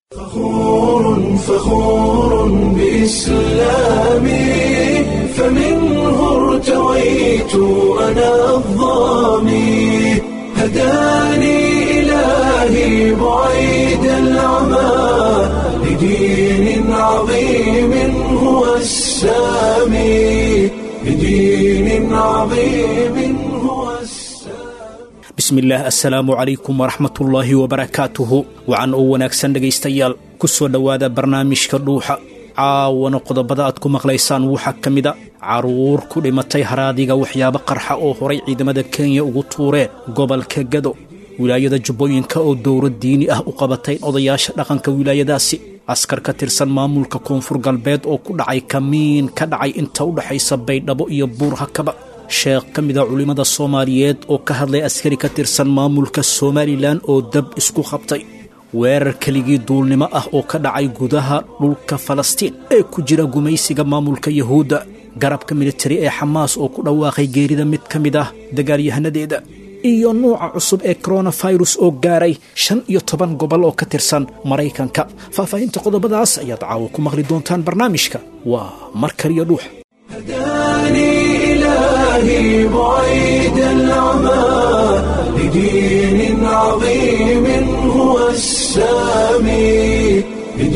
فخور فخور بإسلامي فمنه ارتويت أنا الظامي هداني إلهي بعيد العمى لدين عظيم هو السامي لدين عظيم هو السامي bismillaah assalaamu calaykum waraxmatullaahi wabarakaatuhu wacan oo wanaagsan dhegaystayaal ku soo dhowaada barnaamijka dhuuxa caawana qodobada aad ku maqlaysaan waxaa ka mida carruur ku dhimatay haraadiga waxyaabo qarxa oo horay ciidamada kenya ugu tuureen gobolka gado wilaayada jubbooyinka oo dowlad diini ah u qabatay odayaasha dhaqanka wilaayadaasi askar ka tirsan maamulka koonfur galbeed oo ku dhacay kamiin ka dhacay inta u dhexaysa baydhabo iyo buur hakaba sheekh ka mida culimmada soomaaliyeed oo ka hadlay askari ka tirsan maamulka somalilan oo dab isku qabtay weerar keligii duulnimo ah oo ka dhacay gudaha dhulka falastiin ee ku jira gumaysiga maamulka yahuudda garabka militari ee xamaas oo ku dhawaaqay geerida mid ka mid ah dagaalyahanadeeda iyo nuuca cusub ee koronafirus oo gaaray shan iyo toban gobol oo ka tirsan maraykanka faahfaahinta qodobadaas ayaad caawo ku maqli doontaan barnaamijka waa mar kaliya dhuux هداني إلهي بعيد العمى لدين عظيم هو السامي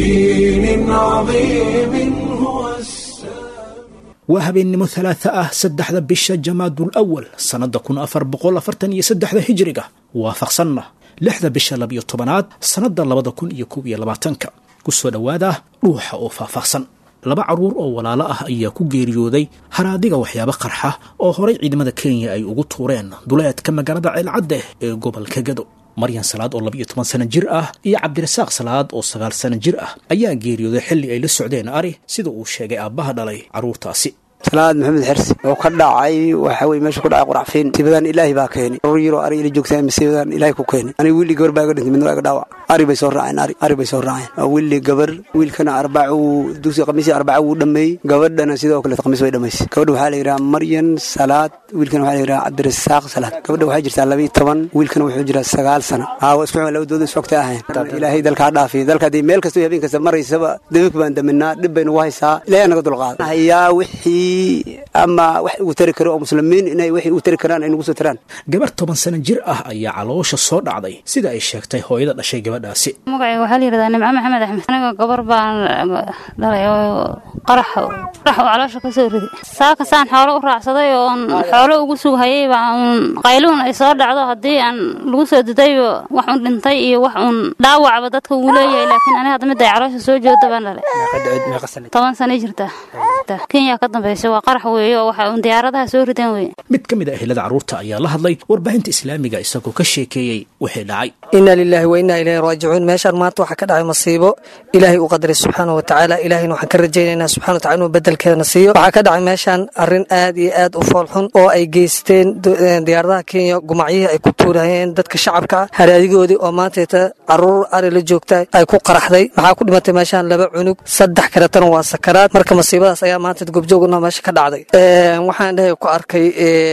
لدين عظيم هو السامي waa habeennimo talaata ah saddexda bisha jamaadul awal sannadda kun afar boqol afartan iyo saddexda hijiriga waafaqsanna lixda bisha labiyo tobanaad sannadda labada kun iyo kob iyo labaatanka ku soo dhowaada dhuuxa oo faahfaahsan laba carruur oo walaalo ah ayaa ku geeriyooday haraadiga waxyaabo qarxa oo horay ciidamada kenya ay ugu tuureen duleedka magaalada ceelcadde ee gobolka gado maryan salaad oo labiiyo toban sano jir ah iyo cabdirasaaq salaad oo sagaal sano jir ah ayaa geeriyooday xilli ay la socdeen ari sida uu sheegay aabbaha dhalay carruurtaasi salaad maxamed xersi oo ka dhacay waxa weye meesha ku dhacay quracfiin masiibadan ilaahi baa keenay rur yaroo ari ila joogtaa masiibadan ilaahi ku keenay aniga wiilli gabar baa iga dhintay midna waa iga dhaawac ari bay soo raaceen ari ari bay soo raaceen waa wiilli gabar wiilkana arbaca wuu dugsi khamiisii arbaca wuu dhammeeyey gabadhana sidoo kale khamiis way dhammaysay gabadha waxaa la yidhaha maryan salaad wiilkana waxaa la yidhaha cabdirasaaq salaad gabadha waxay jirtaa laba iyo toban wiilkana wuxuu jiraa sagaal sano haa waa isku xuma labadooda isfogtay ahayn ilaahay dalka ha dhaafiyo dalka haddii meel kasta iyo habeen kasta maraysaba dabinka baan daminaa dhib bay nagu haysaa ilaahay naga dulqaada hayaa wixii ama wax ugu tari karo oo muslimiin inay waxay ugu tari karaan ay nagu soo taraan gabar toban sano jir ah ayaa caloosha soo dhacday sida ay sheegtay hooyada dhashay gabadhaasi magacayga waxaa la yidhahdaa nimco maxamed axmed aniga gabar baan dhalay oo qarax qarax oo caloosha ka soo riday saaka saan xoolo u raacsaday oon xoolo ugu sughayay baa uun qayluun ay soo dhacdo haddii aan lagu soo didayba wax uun dhintay iyo wax uun dhaawacba dadka wuu leeyahay laakiin aniga hadda midda ay caloosha soo joogta baan dhalay toban sanay jirtaa kenya ka dambaysa waa qarax weeye oo waxa uun diyaaradaha soo rideen weye mid ka mid a ehelada carruurta ayaa la hadlay warbaahinta islaamiga isagoo ka sheekeeyey wixii dhacay inna lilaahi wa innaa ilayhi raajicuun meeshaan maanta waxaa ka dhacay masiibo ilaahay u qadaray subxaana wa tacaala ilaahayna waxaan ka rajaynaynaa subxana wa tacala inuu bedelkeedana siiyo waxaa ka dhacay meeshaan arrin aad iyo aad u foolxun oo ay geysteen diyaaradaha kenya gumacyihii ay ku tuurayeen dadka shacabka ah haraadigoodii oo maantayta caruur ari la joogta ay ku qaraxday waxaa ku dhimatay meeshaan laba cunug saddex kaletana waa sakaraad marka masiibadaas ayaa maanta goobjoogna meesha ka dhacday waxaan dhahay ku arkay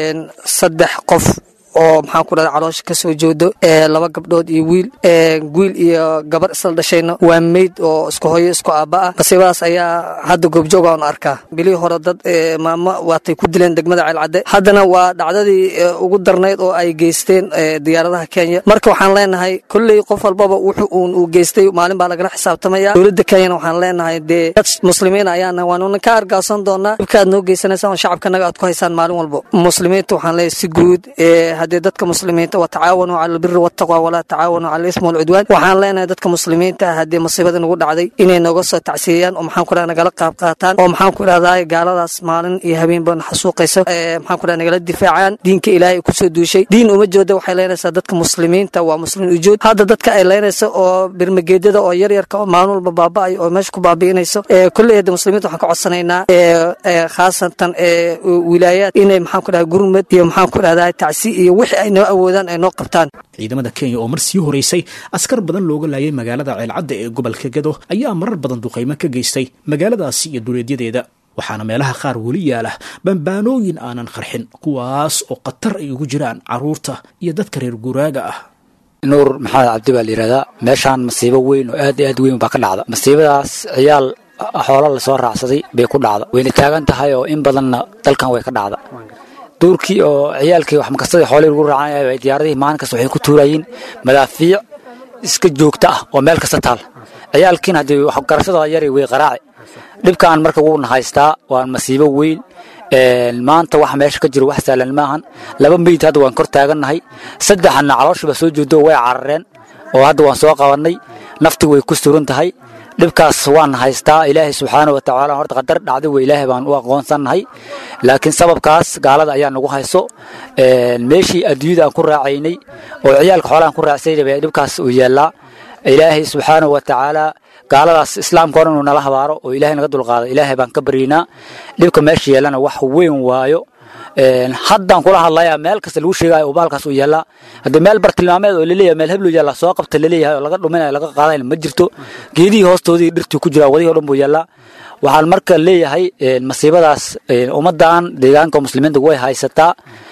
saddex qof oo maxaan ku dhahda caloosha ka soo joodo laba gabdhood iyo wiil wiil iyo gabar isla dhashayna waa meyd oo isku hooyo isku aabba ah masiibadaas ayaa hadda goobjooga aan arkaa bilihii hore dad maamo waatay ku dileen degmada ceelcadde haddana waa dhacdadii ugu darnayd oo ay geysteen diyaaradaha kenya marka waxaan leenahay kolley qof walbaba wuxuu uun uu geystay maalin baa lagala xisaabtamaya dowladda kenyana waxaan leenahay dee dad muslimiin ayaana waanuna ka argaasan doonaa dhibkaad noo geysanaysaan oo shacabkanaga aad ku haysaan maalin walbo muslimiinta waxaan leeyahay si guud haddii dadka muslimiinta watacaawanuu cala albiri waataqwa walaa tacaawanuu cala alismi walcudwaan waxaan leenahay dadka muslimiinta haddii masiibada nagu dhacday inay nooga soo tacsiiyaan oo maxaan ku dhaha nagala qaab qaataan oo maxaan ku dhahdaa gaaladaas maalin iyo habeenba naxasuuqaysa maxaan ku dhaha nagala difaacaan diinka ilaahay kusoo duushay diin uma jooda waxay leenaysaa dadka muslimiinta waa muslimiin ujood hadda dadka ay leenaysa oo birmageedyada oo yaryarka oo maalin walba baaba'ay oo meesha ku baabi'inayso kolley hadda muslimiinta waxaan ka codsanaynaa khaasatan wilaayaad inay maxaan ku dhaha gurmad iyo maxaan ku dhahdaa tacsi iyo wixii ay noo awoodaan ay noo qabtaan ciidamada kenya oo mar sii horeysay askar badan looga laayay magaalada ceelcadda ee gobolka gado ayaa marar badan duqaymo ka geystay magaaladaasi iyo duleedyadeeda waxaana meelaha qaar weli yaala bambaanooyin aanan qarxin kuwaas oo khatar ay ugu jiraan carruurta iyo dadka reer guraaga ah nuur maxamed cabdi baa la yidhahdaa meeshaan masiibo weyn oo aad iyo aad weyn baa ka dhacda masiibadaas ciyaal xoolo lasoo raacsaday bay ku dhacda wayna taagan tahay oo in badanna dalkan way ka dhacda duurkii oo ciyaalkii wax makastadii xoolihii lagu raacanaya diyaaradihii maalin kasta waxay ku tuurayeen madaafiic iska joogta ah oo meel kasta taal ciyaalkiina haddii waxgarashadooda yari way qaraaci dhibkaan marka wuuna haystaa waa masiibo weyn maanta waxa meesha ka jiro wax sahlan maahan laba meyd hadda waan kor taagannahay saddexna calooshiiba soo jeedo way carareen oo hadda waan soo qabannay nafti way ku suran tahay dhibkaas waan haystaa ilaahay subxaana wa tacaala horta qadar dhacday wey ilaahay baan u aqoonsannahay laakiin sababkaas gaalada ayaa nagu hayso meeshii adduunyada aan ku raacaynay oo ciyaalka xoolahan ku raacsayna baa dhibkaas uu yaallaa ilaahay subxaana wa tacaala gaaladaas islaamka hore inuu nala habaaro oo ilaahay naga dulqaado ilaahay baan ka baryaynaa dhibka meesha yeellana wax weyn waayo haddaan kula hadlayaa meel kasta lagu sheegayo oo baalkaas uu yaallaa haddii meel bartilmaameed oo laleeyahay meel heblow yaalla soo qabta laleeyahay oo laga dhuminayo laga qaadayna ma jirto geedihii hoostoodii dhirtii ku jira wadihii o dhan buu yaallaa waxaan marka leeyahay masiibadaas ummaddan deegaanka muslimiinta way haysataa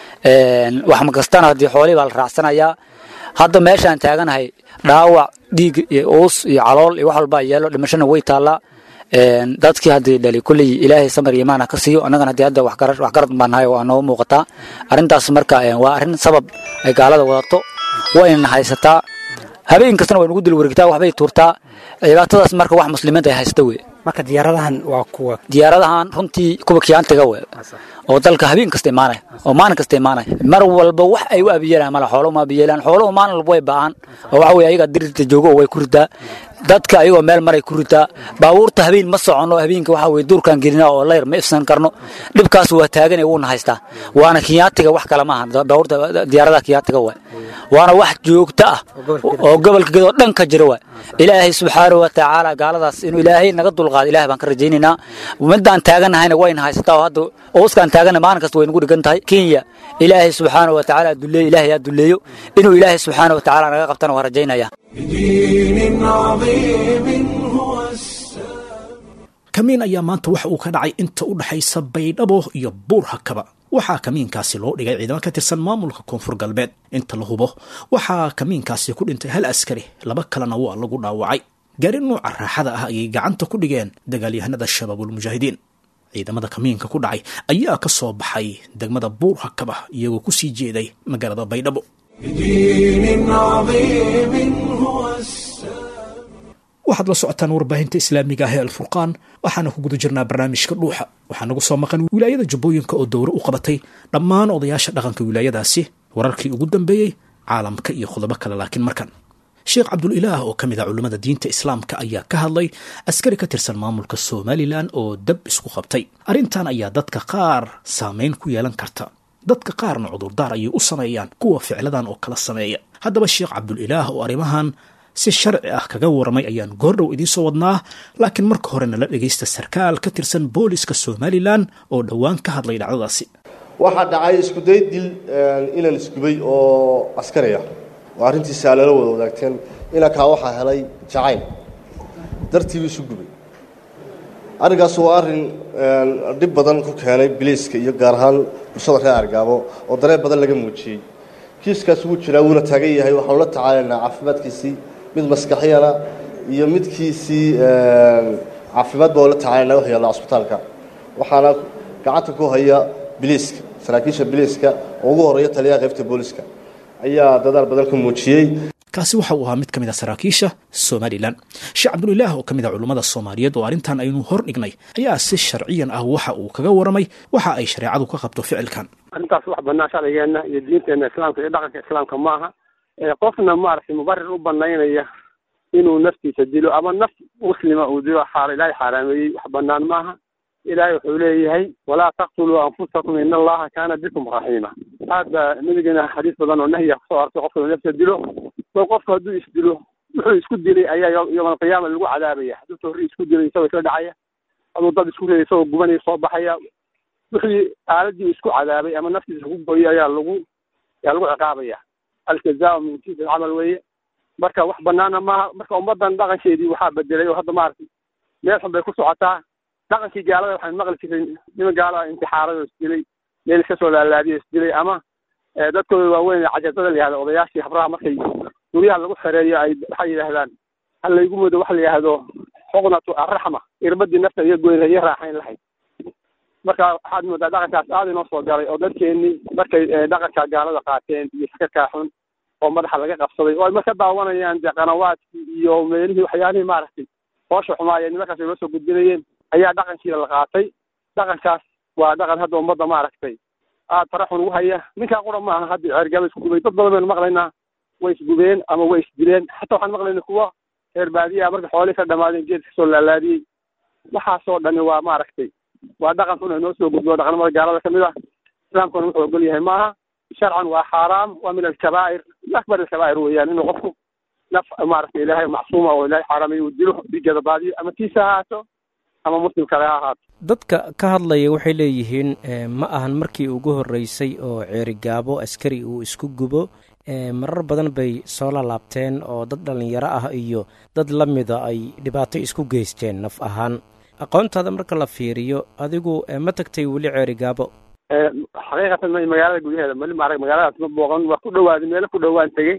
wax makastana haddii xoolihii baa la raacsanayaa hadda meeshaan taaganahay dhaawac dhiig iyo uus iyo calool iyo wax walbaa yeelo dhimashana way taallaa dadkii haddii dhali kulley ilaahay samar iyo imaan ha ka siiyo annagana haddii hadda waxgarad baan nahay waa noo muuqataa arrintaas marka waa arrin sabab ay gaalada wadato waynana haysataa habeen kastana way nugu dil wareegtaa waxbay tuurtaa dhibaatadaas marka wax muslimiinta ay haysta wey marka diyaaradahan waa kuwa diyaaradahan runtii kuwa kiyaantiga we oo dalka habeen kasta imaanaya oo maalin kasta imaanaya mar walba wax ay u abiyeelaan mala xoolo ma abiyeelaan xooluhu maalin walba way ba'aan oo waxa weye ayaga dirirta joogo way ku ridaa dadka ayagoo meel maray ku ritaa baabuurta habeen ma soconno habeenka waxa weye duurkaan gelina oo layr ma ifsan karno dhibkaas waa taagan wuuna haystaa waana kiyaatiga wax kale maaha baabuurta diyaaradaha kiyaatiga waay waana wax joogto ah oo gobolka gedo dhan ka jira waay ilaahay subxaanahu wa tacaala gaaladaas inuu ilaahay naga dulqaado ilahay baan ka rajaynaynaa midaan taaganahayna wayna haysataa oo hadda ooskaan taagana maalin kasta way nagu dhigan tahay kenya ilaahay subxaanahu wa tacaala duleeyo ilaahay yaa duleeyo inuu ilaahay subxaanahu wa tacaala naga qabtana waa rajaynaya بدين عظيم هو السلام kamiin ayaa maanta waxa uu ka dhacay inta u dhexaysa baydhabo iyo buur hakaba waxaa kamiinkaasi loo dhigay ciidamo ka tirsan maamulka koonfur galbeed inta la hubo waxaa kamiinkaasi ku dhintay hal askari laba kalena waa lagu dhaawacay gaari nuuca raaxada ah ayay gacanta ku dhigeen dagaalyahanada shabaabulmujaahidiin ciidamada kamiinka ku dhacay ayaa ka soo baxay degmada buur hakaba iyagoo ku sii jeeday magaalada baydhabo بدين عظيم هو السلام waxaad la socotaan warbaahinta islaamiga ah ee alfurqaan waxaana ku guda jirnaa barnaamijka dhuuxa waxaa nagu soo maqan wilaayada jubbooyinka oo dowro u qabatay dhammaan odayaasha dhaqanka wilaayadaasi wararkii ugu dambeeyey caalamka iyo qodobo kale laakiin markan sheekh cabdulilaah oo ka mid ah culimmada diinta islaamka ayaa ka hadlay askari ka tirsan maamulka somalilan oo dab isku qabtay arrintan ayaa dadka qaar saameyn ku yeelan karta dadka qaarna cudurdaar ayay u sameeyaan kuwa ficladan oo kala sameeya haddaba sheekh cabdulilaah oo arrimahan si sharci ah kaga waramay ayaan goordhow idiin soo wadnaa laakiin marka hore nala dhegaysta sarkaal ka tirsan booliska somalilan oo dhowaan ka hadlay dhacdadaasi waxaa dhacay iskuday dil inan isgubay oo askari ah oo arrintiisa lala wada wadaagteen inankaa waxaa helay jacayl dartiibu isu gubay arrinkaas waa arrin dhib badan ku keenay biliiska iyo gaar ahaan bulshada reer argaabo oo dareen badan laga muujiyey kiiskaas wuu jiraa wuuna taagan yahay waxaanu la tacaalaynaa caafimaadkiisii mid maskaxiyana iyo midkiisii caafimaad baa la tacaalaynaa wax yaalla cusbitaalka waxaana gacanta ku haya biliiska saraakiisha biliiska oo ugu horeeya taliyaha qaybta booliska ayaa dadaal badan ka muujiyey kaasi waxa uu ahaa mid ka mid a saraakiisha somalilan sheekh cabdulilaah oo ka mid a culummada soomaaliyeed oo arrintan aynu hor dhignay ayaa si sharciyan ah waxa uu kaga waramay waxa ay shareecadu ka qabto ficilkan arrintaas wax banaan sharcigeenna iyo diinteenna islaamka iyo dhaqanka islaamka maaha qofna maaragtay mubarir u banaynaya inuu naftiisa dilo ama naf muslima uu dilo xaar ilaahay xaaraameeyey wax banaan maaha ilaahay wuxuu leeyahay walaa taqtuluu anfusakum in allaha kaana bikum raxiima hadda nabigeena xadiis badan oo nahya kusoo artay qofka inuu nafta dilo bal qofku hadduu isdilo wuxuu isku dilay ayaa yowma alqiyaama lagu cadaabaya hadduu torri isku dilay isagoo isla dhacaya hadduu dad isku reeyay isagoo gubanaya soo baxaya wixii aaladii isku cadaabay ama naftiisa ku gooyay ayaa lagu ayaa lagu ciqaabaya aljazaau min jinsi alcamal weeye marka wax banaana maaha marka ummadan dhaqankeedii waxaa bedelay oo hadda maaragtay meel xun bay ku socotaa dhaqankii gaalada waxaan maqli jiray niman gaalada intixaaray oo isdilay meel iska soo laalaadiyo isdilay ama dadkooda waaweyn ee cajabada la yihahda odayaashii habraha markay guryaha lagu xereeyo ay waxay yidhaahdaan ha laygu mudo waxa la yidhaahdo xuqnatu arraxma irbadii nafta iyo goyna iyo raaxayn lahayd marka waxaad moodaa dhaqankaas aada inoo soo galay oo dadkeenii markay dhaqanka gaalada qaateen iyo sakarkaa xun oo madaxa laga qabsaday oo ay marka daawanayaan dee qanawaadkii iyo meelihii waxyaalihii maaragtay hoosha xumaayeen nimankaas ay noo soo gudbinayeen ayaa dhaqankiina la qaatay dhaqankaas waa dhaqan hadda ummadda maaragtay aada fara xun ugu haya ninkaa qura maaha hadda ceergaba isku gubay dad badan baynu maqlaynaa way isgubeen ama way isdileen xataa waxaan maqlayna kuwa reer baadiyaa marka xoolihii ka dhamaadeen geed kasoo laalaadiyey waxaasoo dhani waa maaragtay waa dhaqan xun inoo soo gudbo dhaqnimada gaalada kamid ah islaamkuna wuxuu ogol yahay maaha sharcan waa xaaraam waa min alkabaa'ir min akbar alkabaa'ir weeyaan inuu qofku naf maaragtay ilaahay macsuuma oo ilaahay xaaraamay uu dilo dhigeeda baadiyo ama tiisa ha ahaato ama muslim kale ha ahaato dadka ka hadlaya waxay leeyihiin ma ahan markii ugu horreysay oo ceerigaabo askari uu isku gubo marar badan bay soo lalaabteen oo dad dhallinyaro ah iyo dad la mida ay dhibaato isku geysteen naf ahaan aqoontaada marka la fiiriyo adigu ma tagtay weli ceerigaabo xaqiiqatan ma magaalada gudaheeda mali maarag magaaladaas ma booqan waa ku dhawaaday meelo ku dhowaan tegey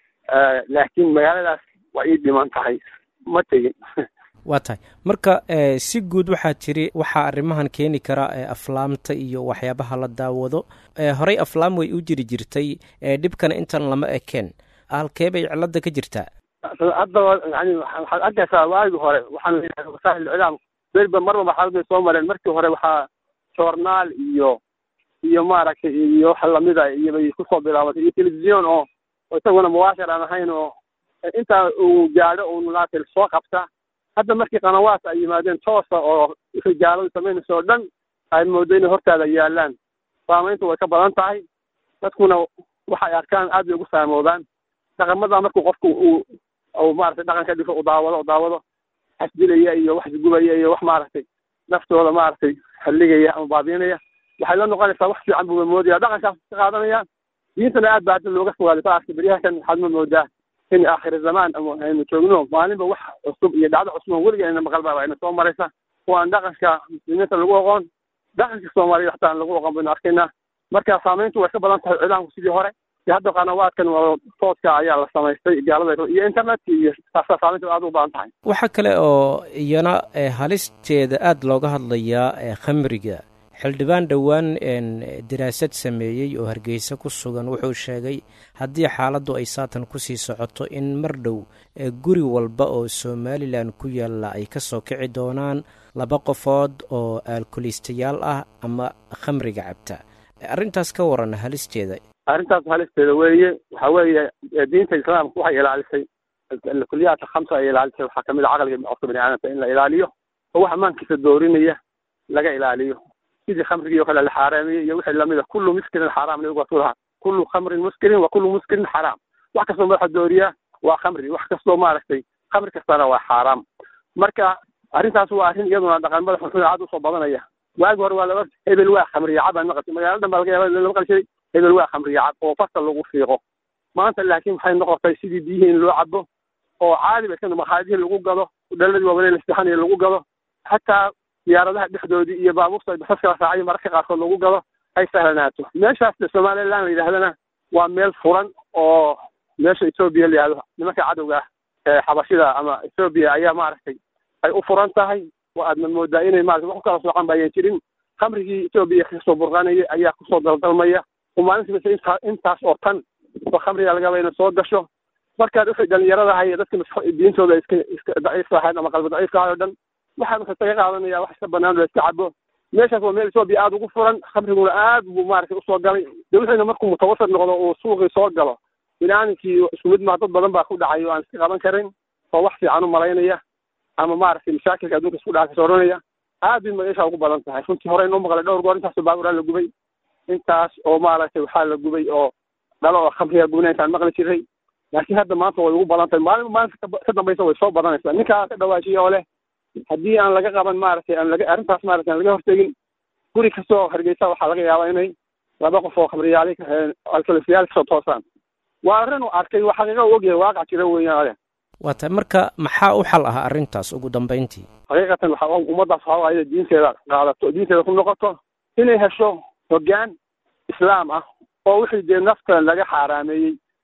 laakiin magaaladaas waa ii dhiman tahay ma tegin waa tahay marka si guud waxaa tiri waxaa arrimahan keeni kara aflaamta iyo waxyaabaha la daawado horey aflaam way u jiri jirtay dhibkana intan lama ekeen halkee bay cilada ka jirtaa haddaba yani waxaad arkaysaa waagi hore waxaan leeyahay wasaa'il iclaam berba marba marxalad bay soo mareen markii hore waxaa joornaal iyo iyo maaragtay iyo wax lamida iyo bay kusoo bilaabatay iyo television oo oo isaguna mubaashir aan ahayn oo intaa uu gaadho uu laatil soo qabta hadda markii qanawaas ay yimaadeen toosa oo wixii gaaladu samaynaysa oo dhan ay moodo inay hortaada yaalaan saamayntu way ka badan tahay dadkuna waxay arkaan aad bay ugu saamoobaan dhaqamada markuu qofku uu uu maaragtay dhaqanka dhiso u daawado u daawado xasdilaya iyo wax isgubaya iyo wax maaragtay naftooda maaragtay halligaya ama baabiinaya waxay la noqonaysaa wax fiican buuba moodaya dhaqankaas ka qaadanaya diintana aad baa hadda looga fogaaday saarka beryahakan waxaad ma moodaa in aakhir zamaan ama aynu joogno maalinba wax cusub iyo dhacdo cusub oo weliga ayna maqal baa ayna soo maraysa kuwaan dhaqanka muslimiinta lagu oqoon dhaqanka soomaaliya waxta aan lagu oqon baynu arkaynaa marka saamayntu way ka badan tahay ciidaanku sidii hore iyo hadda qanawaadkan waa tooska ayaa la samaystay gaalada iyo internetka iyo taasaa saamayntu aad u badan tahay waxaa kale oo iyana halisteeda aada looga hadlayaa khamriga xildhibaan dhowaan daraasad sameeyey oo hargeysa ku sugan wuxuu sheegay haddii xaaladdu ay saatan kusii socoto in mar dhow guri walba oo somalilan ku yaalla ay ka soo kici doonaan laba qofood oo aalkuliistayaal ah ama khamriga cabta arrintaas ka waran halisteeda arrintaas halisteeda weeye waxa weeye diinta islaamka waxay ilaalisay kulliyaadka khamsa ay ilaalisay waxaa kamid a caqliga qofka bani aadamka in la ilaaliyo oo wax ammaankiisa doorinaya laga ilaaliyo sidii khamrigii o kale la xaaraamiyey iyo wixii lamida kullu muskirin xaraam nabigu waa ku lahaa kullu khamrin muskirin wa kullu muskirin xaraam wax kastoo madaxa dooriya waa khamri wax kastoo maaragtay khamri kastana waa xaaraam marka arrintaas waa arrin iyaduna dhaqanmada xunxun aad usoo badanaya waagi hore waa laba hebel waa khamriya cab aan maqashay magaala dhan baa laga yaaba lama qali jiray hebel waa khamriya cab oo farta lagu fiiqo maanta laakiin waxay noqotay sidii biyihii in loo cabo oo caadi ba iska makhaadihii lagu gado dhaladii waaweyn lasixanayo lagu gado xataa diyaaradaha dhexdoodii iyo baabuurta basaska la raacay mararka qaarkood lagu gado ay sahlanaato meeshaas somaliland la yidhahdana waa meel furan oo meesha etoobiya la yihahdo nimanka cadowga ah ee xabashida ama etoobiya ayaa maaragtay ay u furan tahay oo aadna moodaa inay maarata wax ku kala soocan ba ayan jirin khamrigii etoobiya kasoo burqanaya ayaa kusoo daldalmaya oo maalintiibase intaa intaas oo tan oo khamriga lagaba ina soo gasho markaad wixii dhalinyaradaha iyo dadka maskax diintooda iska iska daciifka ahayd ama qalbi daciifka ahayd oo dhan waxaa marka isaga qaadanaya wax iska banaan la iska cabo meeshaas waa meel etoobiya aada ugu furan khamriguna aad buu maaragtay usoo galay de wixiina markuu mutawasir noqdo uu suuqii soo galo binaaninkii isku mid maa dad badan baa ku dhacay oo aan iska qaban karin oo wax fiican u malaynaya ama maaragtay mashaakilka adduunka isku dhaca kasoo odhanaya aad bay meesha ugu badan tahay runtii hore inoo maqlay dhowr goor intaasoo baaburaa la gubay intaas oo maaragtay waxaa la gubay oo dhalo oo khamriga gubina intaan maqli jiray laakiin hadda maanta way ugu badan tahay maalinba maalinta ka dambaysa way soo badanaysaa ninkaa ka dhawaajiya oo leh haddii aan laga qaban maaragtay aan laga arrintaas maaragtay aan laga hortegin guri kastoo hargeysa waxaa laga yaabaa inay laba qof oo khamriyaali alkalisiyaal kasoo toosaan waa arrin uu arkay waa xaqiiqa u ogyahay waaqac jira weeyaan waa tahay marka maxaa u xal ah arrintaas ugu dambayntii xaqiiqatan waxa ummaddaas waxaa waaye inay diinteeda qaadato diinteeda ku noqoto inay hesho hoggaan islaam ah oo wixii dee nafta laga xaaraameeyey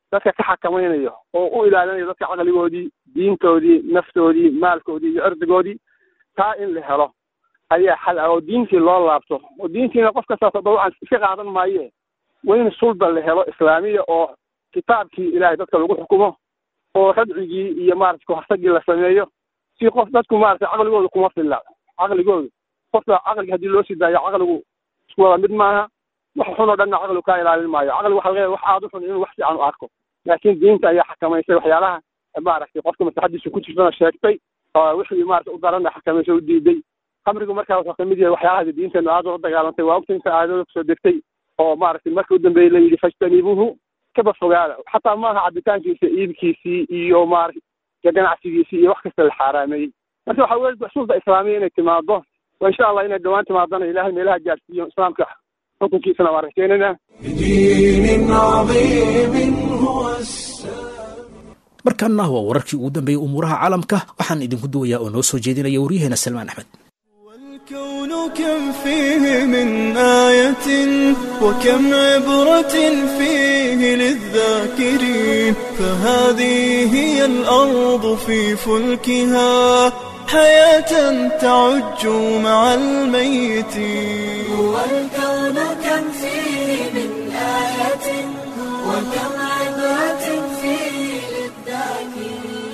dadka ka xakamaynayo oo u ilaalinayo dadka caqligoodii diintoodii naftoodii maalkoodii iyo cirdigoodii taa in la helo ayaa xal ah oo diintii loo laabto oo diintiina qof kastaas dabcan iska qaadan maaye waa in sulda la helo islaamiya oo kitaabkii ilaahay dadka lagu xukumo oo radcigii iyo maarata kahortagii la sameeyo si qof dadku maarata caqligooda kuma filla caqligooda qofka caqliga haddii loo sii daayo caqligu isku wada mid maaha wax xun oo dhanna caqligu kaa ilaalin maayo caqligu waxa laga wax aada u xun inuu wax fiican u arko laakiin diinta ayaa xakamaysay waxyaalaha maaragtay qofka maslaxadiisa ku jirtana sheegtay oo wixii maarata u darana xakamaysa u diiday khamrigu markaa wuxuu kamid yahay waxyaalaha diinteenu aada ula dagaalantay waa ogta inta aadada kusoo degtay oo maaragtay markii u dambeeyey la yidhi fajtanibuuhu kaba fogaada xataa maaha cabitaankiisa iibkiisii iyo maarata ganacsigiisii iyo wax kasta la xaaraameeyey marka waxaa weye xusuulda islaamiya inay timaado wa insha allah inay dhawaan timaadana ilahay meelaha gaarsiiyo islaamka xukunkiisana waan rajaynayna بدين عظيم هو السلام markaana waa wararkii ugu dambeeyey umuuraha caalamka waxaan idinku duwayaa oo noo soo jeedinaya waryaheena salmaan axmed والكون كم فيه من آية وكم عبرة فيه للذاكرين فهذه هي الأرض في فلكها حياة تعج مع الميتين والكون كم فيه من آية وكم عبرة فيه للذاكرين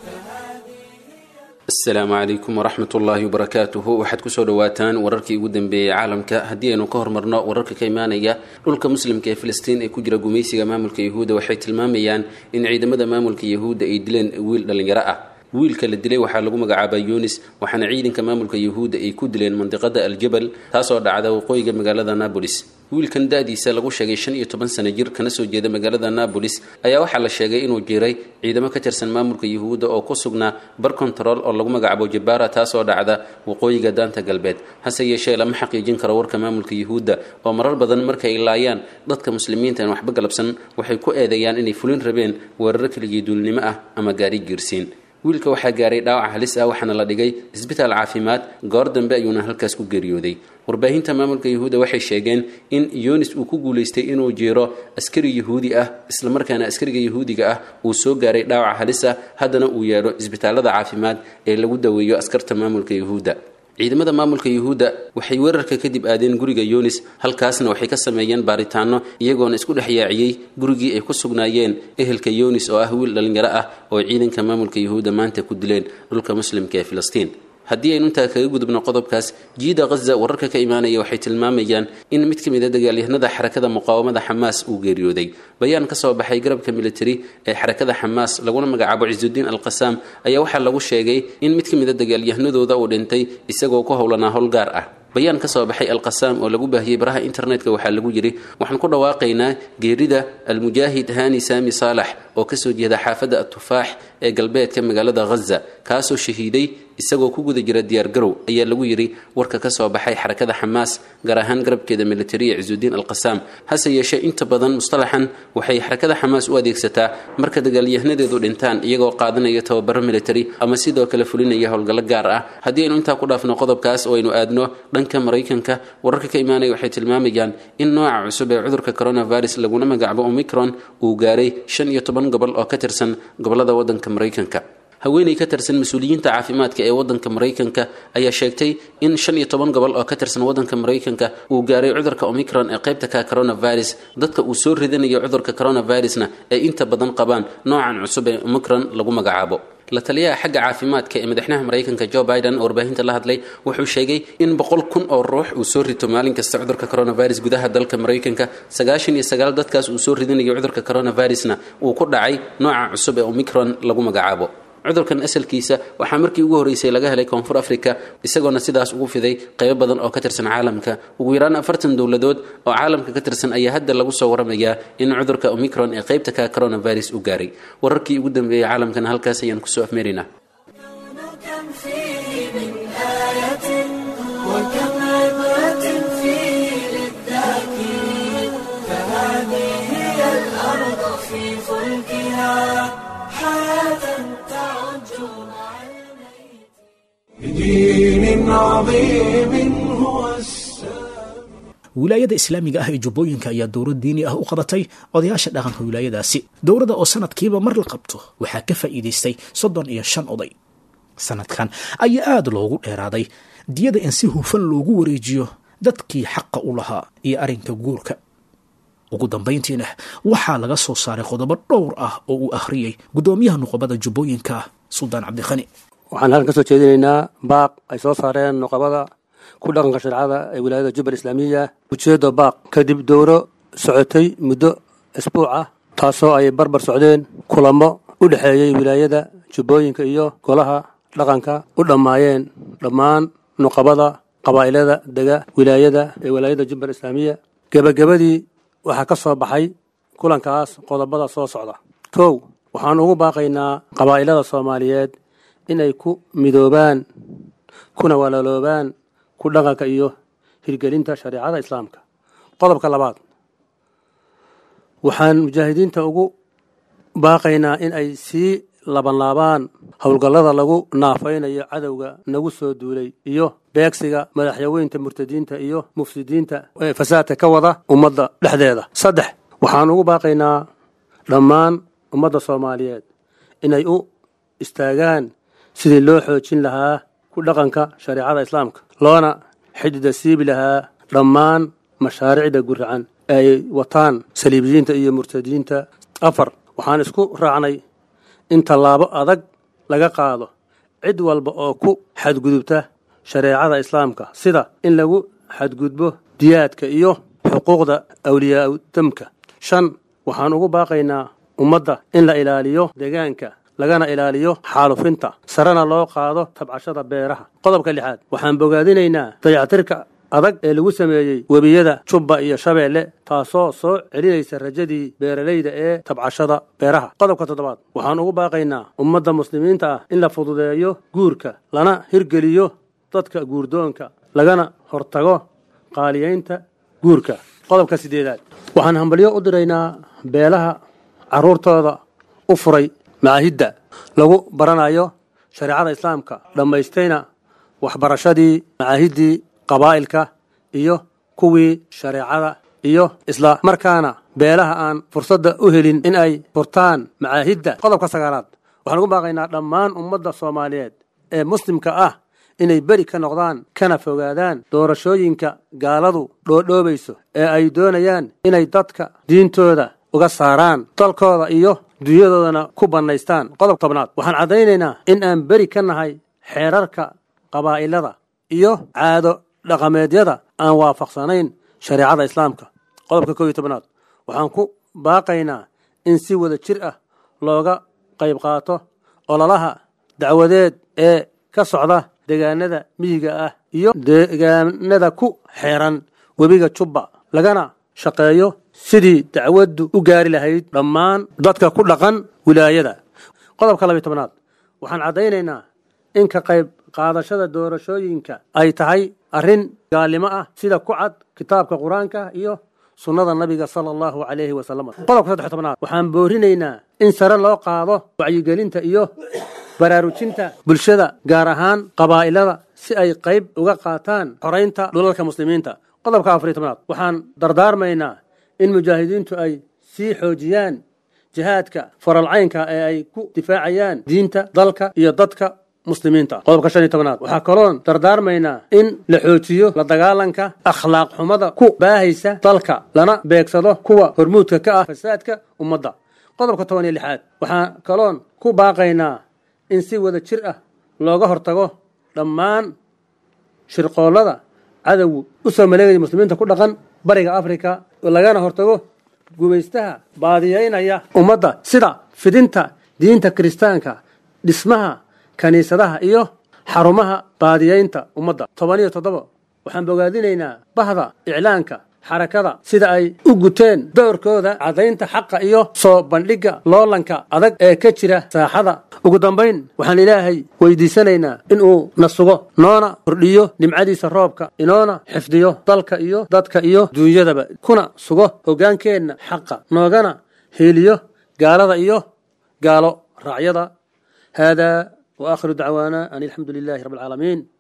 asalaamu calaykum waraxmat ullaahi wabarakaatuhu waxaad kusoo dhawaataan wararkii ugu dambeeyey caalamka haddii aynu ka hormarno wararka ka imaanaya dhulka muslimka ee filistiin ee ku jira gumaysiga maamulka yahuudda waxay tilmaamayaan in ciidamada maamulka yahuudda ay dileen wiil dhallinyaro ah wiilka la dilay waxaa lagu magacaabaa yunis waxaana ciidanka maamulka yahuudda ay ku dileen mandiqada aljabal taasoo dhacda waqooyiga magaalada nabolis wiilkan da-diisa lagu sheegay shan iyo toban sano jir kana soo jeeda magaalada nabolis ayaa waxaa la sheegay inuu jiray ciidamo ka tirsan maamulka yahuudda oo ku sugnaa bar control oo lagu magacaabo jabara taasoo dhacda waqooyiga daanta galbeed hase yeeshee lama xaqiijin karo warka maamulka yahuudda oo marar badan markay laayaan dadka muslimiinta aan waxba galabsan waxay ku eedeeyaan inay fulin rabeen weeraro keligii duulnimo ah ama gaari giirsiin wiilka waxaa gaaray dhaawac halis ah waxaana la dhigay isbitaal caafimaad goor dambe ayuuna halkaas ku geeriyooday warbaahinta maamulka yahuudda waxay sheegeen in yunis uu ku guulaystay inuu jeero askari yahuudi ah islamarkaana askariga yahuudiga ah uu soo gaaray dhaawac halis ah haddana uu yeedho isbitaalada caafimaad ee lagu daweeyo askarta maamulka yahuudda ciidamada maamulka yuhuudda waxay weerarka kadib aadeen guriga yunis halkaasna waxay ka sameeyeen baaritaano iyagoona isku dhex yaaciyey gurigii ay ku sugnaayeen ehelka yunis oo ah wiil dhallinyaro ah oo ciidanka maamulka yuhuudda maanta ku dileen dhulka muslimka ee filistiin haddii aynu intaa kaga gudubno qodobkaas jiida khaza wararka ka imaanaya waxay tilmaamayaan in mid ka mid a dagaalyahanada xarakada muqaawamada xamaas uu geeriyooday bayaan ka soo baxay garabka militari ee xarakada xamaas laguna magacaabo cisudiin alqasaam ayaa waxaa lagu sheegay in mid ka mid a dagaalyahanadooda uu dhintay isagoo ku howlanaa howlgaar ah bayaan ka soo baxay alqasaam oo lagu baahiyey baraha internetka waxaa lagu yidhi waxaan ku dhawaaqaynaa geerida almujaahid hani saami saalax oo kasoo jeeda xaafadda atufaax ee galbeedka magaalada ghaza kaasoo shahiiday isagoo ku guda jira diyaargarow ayaa lagu yidhi warka ka soo baxay xarakada xamaas gaar ahaan garabkeeda militariya cisudiin alqasaam hase yeeshee inta badan mustalaxan waxay xarakada xamaas u adeegsataa marka dagaalyahanadeedu dhintaan iyagoo qaadanaya tababaro militari ama sidoo kale fulinaya howlgallo gaar ah haddii aynu intaa ku dhaafno qodobkaas oo aynu aadno dhanka maraykanka wararka ka imaanaya waxay tilmaamayaan in nooca cusub ee cudurka coronavirus laguna magacaabo omicron uu gaaray shan iyo toban gobol oo ka tirsan gobolada waddanka maraykanka haweeney ka tirsan mas-uuliyiinta caafimaadka ee waddanka maraykanka ayaa sheegtay in shan iyo toban gobol oo ka tirsan waddanka maraykanka uu gaaray cudurka omicron ee qaybta ka coronavirus dadka uu soo ridanayo cudurka coronavirusna ay inta badan qabaan noocan cusub ee omicron lagu magacaabo la taliyaha xagga caafimaadka ee madaxweynaha maraykanka joe biden oo warbaahinta la hadlay wuxuu sheegay in boqol kun oo ruux uu soo rito maalin kasta cudurka coronavirus gudaha dalka maraykanka sagaashan iyo sagaal dadkaas uu soo ridanayo cudurka coronavirusna uu ku dhacay nooca cusub ee omicron lagu magacaabo cudurkan asalkiisa waxaa markii ugu horreysay laga helay koonfur africa isagoona sidaas ugu fiday qaybo badan oo ka tirsan caalamka ugu yaraan afartan dowladood oo caalamka ka tirsan ayaa hadda lagu soo waramayaa in cudurka omicron ee qaybta ka coronavirus u gaaray wararkii ugu dambeeyey caalamkana halkaas ayaan kusoo afmeeraynaa كم فيه من آية وكم عبرة فيه للذاكرين فهذه هي الأرض في فلكها حياة تعج مع بدين عظيم هو السلام wilaayada islaamiga ah ee jubbooyinka ayaa dowlad diini ah u qabatay odayaasha dhaqanka wilaayadaasi dowladda oo sanadkiiba mar la qabto waxaa ka faa'iidaystay soddon iyo shan oday sanadkan ayaa aada loogu dheeraaday diyada in si hufan loogu wareejiyo dadkii xaqa u lahaa iyo arrinka guurka ugu dambayntiina waxaa laga soo saaray qodobo dhowr ah oo uu akhriyey guddoomiyaha nuqobada jubbooyinka suldaan cabdikhani waxaan halkan ka soo jeedinaynaa baaq ay soo saareen nuqabada ku dhaqanka shareecada ee wilaayada jubbal islaamiya ujeedo baaq kadib dowro socotay muddo isbuuc ah taasoo ay barbar socdeen kulamo u dhexeeyey wilaayada jubbooyinka iyo golaha dhaqanka u dhammaayeen dhammaan nuqabada qabaa'ilada dega wilaayada ee wilaayada jubbal islaamiya gebagabadii waxaa ka soo baxay kulankaas qodobada soo socda kow waxaan ugu baaqaynaa qabaa'ilada soomaaliyeed inay ku midoobaan kuna walaaloobaan ku dhaqanka iyo hirgelinta shareecada islaamka qodobka labaad waxaan mujaahidiinta ugu baaqaynaa in ay sii labanlaabaan howlgallada lagu naafaynayo cadowga nagu soo duulay iyo beegsiga madaxyaweynta murtadiinta iyo mufsidiinta ee fasaadka ka wada ummadda dhexdeeda saddex waxaan ugu baaqaynaa dhammaan ummadda soomaaliyeed inay u istaagaan sidii loo xoojin lahaa ku dhaqanka shareecada islaamka loona xidida siibi lahaa dhammaan mashaariicda guracan ee ay wataan saliibiyiinta iyo murtadiinta afar waxaan isku raacnay in tallaabo adag laga qaado cid walba oo ku xadgudubta shareecada islaamka sida in lagu xadgudbo diyaadka iyo xuquuqda awliyaadamka shan waxaan ugu baaqaynaa ummadda in la ilaaliyo deegaanka lagana ilaaliyo xaalufinta sarena loo qaado tabcashada beeraha qodobka lixaad waxaan bogaadinaynaa dayactirka adag ee lagu sameeyey webiyada jubba iyo shabeelle taasoo soo celinaysa rajadii beeralayda ee tabcashada beeraha qodobka toddobaad waxaan ugu baaqaynaa ummadda muslimiinta ah in la fududeeyo guurka lana hirgeliyo dadka guurdoonka lagana hortago qaaliyaynta guurka qodobka siddeedaad waxaan hambalyo u diraynaa beelaha carruurtooda u furay macaahidda lagu baranayo shareecada islaamka dhammaystayna waxbarashadii macaahiddii qabaa'ilka iyo kuwii shareecada iyo isla markaana beelaha aan fursadda u helin in ay furtaan macaahidda qodobka sagaalaad waxaan ugu baaqaynaa dhammaan ummadda soomaaliyeed ee muslimka ah inay beri ka noqdaan kana fogaadaan doorashooyinka gaaladu dhoodhoobayso ee ay doonayaan inay dadka diintooda uga saaraan dalkooda iyo dunyadoodana ku bannaystaan qodob tobnaad waxaan caddaynaynaa in aan beri ka nahay xeerarka qabaa'ilada iyo caado dhaqameedyada aan waafaqsanayn shareecada islaamka qodobka koob iyo tobnaad waxaan ku baaqaynaa in si wada jir ah looga qayb qaato ololaha dacwadeed ee ka socda deegaanada miyiga ah iyo deegaanada ku xeeran webiga jubba lagana shaqeeyo sidii dacwaddu u gaari lahayd dhammaan dadka ku dhaqan wilaayada qodobka labiy tobnaad waxaan caddaynaynaa in ka qayb qaadashada doorashooyinka ay tahay arrin gaalnimo ah sida ku cad kitaabka qur-aanka iyo sunnada nabiga sala allahu calayhi wasalam qodobka saddex tobnaad waxaan boorinaynaa in sare loo qaado wacyigelinta iyo baraarujinta bulshada gaar ahaan qabaa'ilada si ay qayb uga qaataan xoraynta dhulalka muslimiinta qodobka afariy tobnaad waxaan dardaarmaynaa in mujaahidiintu ay sii xoojiyaan jihaadka faralcaynka ee ay ku difaacayaan diinta dalka iyo dadka muslimiinta qodobka shan iyo tobnaad waxaa kaloon dardaarmaynaa in la xoojiyo la dagaalanka akhlaaq xumada ku baahaysa dalka lana beegsado kuwa hormuudka ka ah fasaadka ummadda qodobka toban iyo lixaad waxaa kaloon ku baaqaynaa in si wada jir ah looga hortago dhammaan shirqoollada cadowgu u soo maleegaya muslimiinta ku dhaqan bariga afrika lagana hortago gumaystaha baadiyeynaya ummadda sida fidinta diinta kiristaanka dhismaha kiniisadaha iyo xarumaha baadiyeynta ummadda toban iyo toddoba waxaan bogaadinaynaa bahda iclaanka xarakada sida ay u guteen dowrkooda caddaynta xaqa iyo soo bandhigga loolanka adag ee ka jira saaxada ugu dambayn waxaan ilaahay weydiisanaynaa inuu na sugo noona kordhiyo nimcadiisa roobka inoona xifdiyo dalka iyo dadka iyo duunyadaba kuna sugo hoggaankeenna xaqa noogana heeliyo gaalada iyo gaalo raacyada haadaa wa aakhiru dacwaana an alxamdu lilaahi rabbi alcaalamiin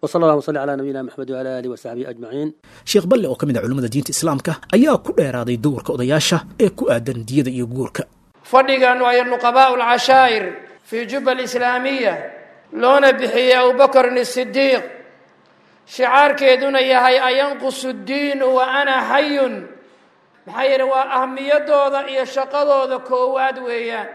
wasala allahu wasali calaa nabiyina maxamed wala aalihi wasaxbihi ajmaciin sheekh balle oo ka mid ah culimmada diinta islaamka ayaa ku dheeraaday dowrka odayaasha ee ku aadan diyada iyo guurka fadhigan waayo nuqabaa'u alcashaa'ir fii juba alislaamiya loona bixiyey abubakrin isidiiq shicaarkeeduna yahay ayanqusu ddiinu wa ana xayun maxaa yeele waa ahmiyadooda iyo shaqadooda koowaad weeyaan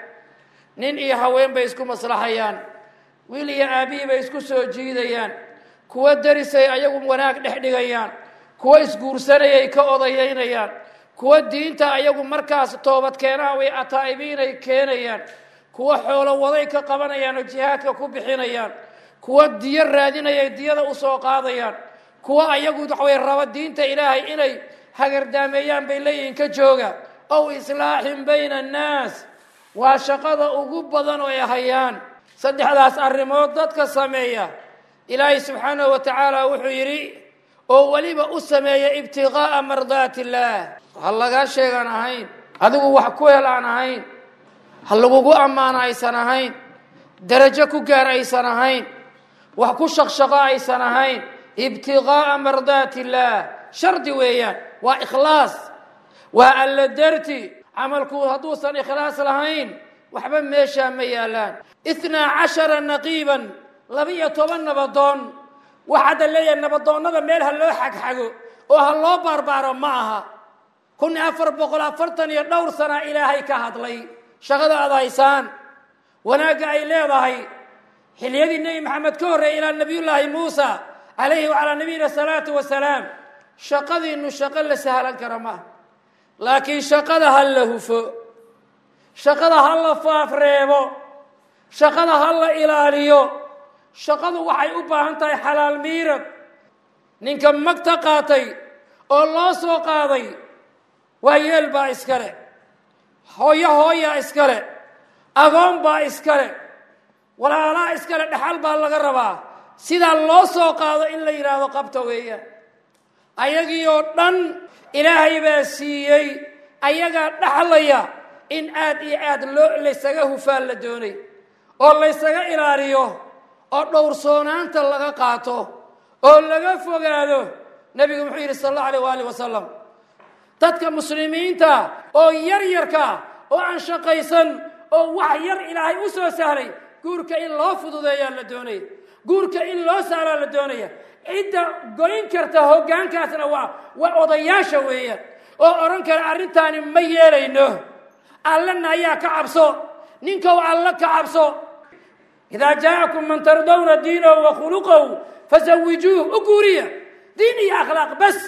nin iyo haween bay isku maslaxayaan wiil iyo aabihii bay isku soo jiidayaan kuwo derisay ayagu wanaag dhex dhigayaan kuwo isguursanayay ka odayeynayaan kuwo diinta ayagu markaas toobadkeenaha way ataa'ibiinay keenayaan kuwo xoolo waday ka qabanayaan oo jihaadka ku bixinayaan kuwo diyo raadinayay diyada usoo qaadayaan kuwo ayagu waxaway raba diinta ilaahay inay hagardaameeyaan bay leeyihiin ka jooga ow islaaxin bayna annaas waa shaqada ugu badan oo ay hayaan saddexdaas arrimood dadka sameeya ilaahay subxaanahu wa tacaala wuxuu yidhi oo weliba u sameeya ibtiqaa'a mardaati illaah ha lagaa sheegaan ahayn adigu wax ku hel aan ahayn ha lagugu ammaano aysan ahayn darajo ku gaar aysan ahayn wax ku shaqshaqo aysan ahayn ibtiqaa'a mardaati illaah shardi weeyaan waa ikhlaas waa alla darti camalku hadduusan ikhlaas lahayn waxba meeshaa ma yaalaan itnaa cashara naqiiban laba-iyo toban nabadoon wax hadda leeyahay nabadoonnada meel ha loo xagxago oo ha loo baarbaaro ma aha kun afar boqol afartan iyo dhowr sana ilaahay ka hadlay shaqada aad haysaan wanaagga ay leedahay xiliyadii nebi maxamed ka horreeyay ilaa nabiyullaahi muusa calayhi wacalaa nabiyina salaatu wasalaam shaqadiinu shaqo la sahlan kara maaha laakiin shaqada ha la hufo shaqada ha la faafreebo shaqada ha la ilaaliyo shaqadu waxay u baahan tahay xalaal miirab ninka magta qaatay oo loo soo qaaday waa yeel baa iskale hooyo hooyaa iskale agoon baa iskale walaalaa iskale dhexal baa laga rabaa sidaa loo soo qaado in la yidhaahdo qabta weeyaan ayagii oo dhan ilaahay baa siiyey ayagaa dhaxlaya in aad iyo aad loo laysaga hufaan la doonay oo laysaga ilaaliyo oo dhowrsoonaanta laga qaato oo laga fogaado nebigu muxuu yidhi sal allahu alayh waali wasalam dadka muslimiinta oo yar yarka oo aan shaqaysan oo wax yar ilaahay u soo sahlay guurka in loo fududeeyaa la doonaya guurka in loo saalaa la doonaya cidda goyn karta hoggaankaasna waa waa odayaasha weeyaan oo odhan kara arrintaani ma yeelayno allana ayaa ka cabso ninkow alla ka cabso idaa jaa'akum man tardawna diinahu wa khuluqahu fasawijuuh u guuriya diin iyo akhlaaq bas